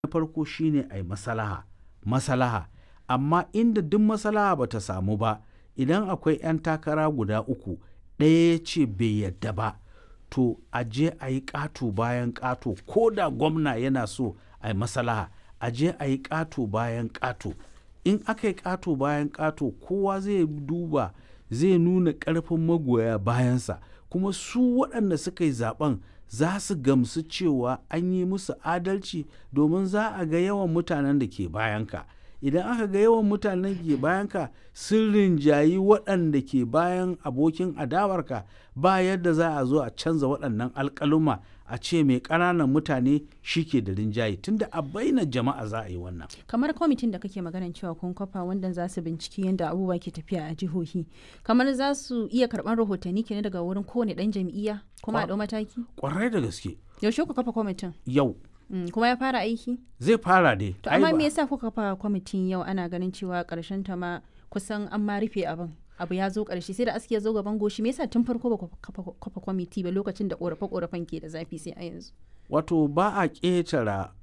farko shine a yi masalaha masalaha amma inda duk masalaha ba ta samu ba idan akwai 'yan takara guda uku ɗaya ya ce bai yadda ba to a je a yi ƙato bayan ƙato ko da gwamna yana so a yi masalaha a je a yi ƙato bayan ƙato in aka yi ƙato bayan ƙato kowa zai duba zai nuna ƙarfin magoya bayansa kuma su waɗanda suka yi zaben za su gamsu cewa an yi musu adalci domin za a ga yawan mutanen da ke bayanka idan aka ga yawan mutanen da ke bayanka sun rinjayi waɗanda ke bayan abokin adawarka ba yadda za a zo a canza waɗannan alƙaluma a ce mai ƙananan mutane shi ke da rinjaye tunda a baina jama'a za a yi wannan kamar kwamitin da kake maganan cewa kun kafa wanda za su binciki yadda abubuwa ke tafiya a jihohi kamar za su iya karɓar rahotanni kenan daga wurin kowane ɗan jam'iyya kuma a ɗau mataki kwarai da gaske yaushe ku kafa kwamitin yau Mm, kuma ya fara aiki zai fara dai to amma me yasa kuka kafa kwamitin yau ana ganin cewa ƙarshen ta ma kusan an ma rufe abin abu ya zo ƙarshe sai da aski ya zo gaban goshi me yasa tun farko ba ku kafa kwamiti ba lokacin da ƙorafe ƙorafen ke da zafi sai a yanzu wato ba a ƙetara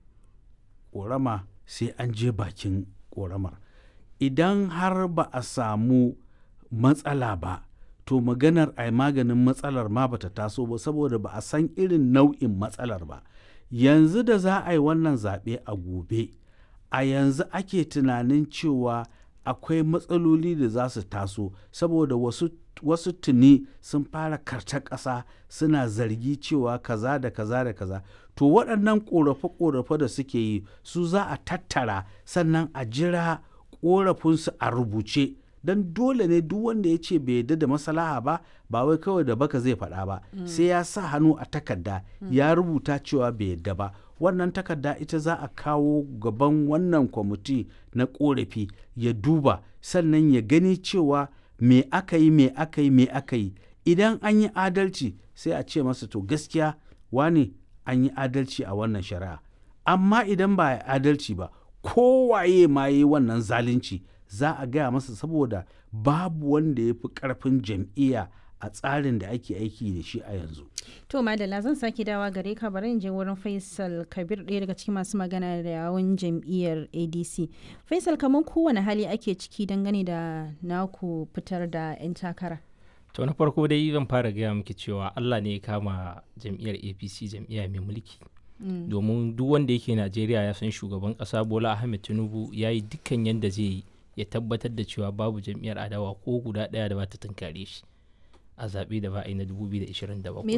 ƙorama sai an je bakin ƙoramar idan har ba a samu matsala ba to maganar a maganin matsalar ma bata taso ba saboda ba a san irin nau'in matsalar ba yanzu da za a yi wannan zaɓe a gobe a yanzu ake tunanin cewa akwai matsaloli da za su taso saboda wasu wasu tuni sun fara karta ƙasa suna zargi cewa kaza da kaza da kaza to waɗannan ƙorafe-ƙorafe da suke yi su za a tattara sannan a jira ƙorafinsu a rubuce don dole ne duk wanda ya ce bai yarda da masalaha ba ba wai kawai da baka zai faɗa ba mm. sai ya sa hannu a takarda mm. ya rubuta cewa bai yarda ba wannan takarda ita za a kawo gaban wannan kwamiti na korafi ya duba sannan ya gani cewa me aka yi me aka yi me aka yi idan an yi adalci sai a ce masa to gaskiya wani an yi adalci a wannan shari'a amma idan ba a adalci ba kowaye ma yi wannan zalunci za a gaya masa saboda babu wanda ya fi karfin jam'iyya a tsarin da ake aiki da shi a yanzu. To Madalla zan sake dawa gare ka bari in je wurin Faisal Kabir ɗaya daga cikin masu magana da yawon jam'iyyar ADC. Faisal kamar kowane hali ake ciki dangane da naku fitar da 'yan takara. To na farko dai zan fara gaya miki cewa Allah ne ya kama jam'iyyar APC jam'iyya mai mulki. Domin duk wanda yake Najeriya ya san shugaban ƙasa Bola Ahmed Tinubu ya yi dukkan yadda zai yi ya tabbatar da cewa babu jam'iyyar adawa ko guda ɗaya da ba ta tunkare shi a zaɓe da ba a yi na 2027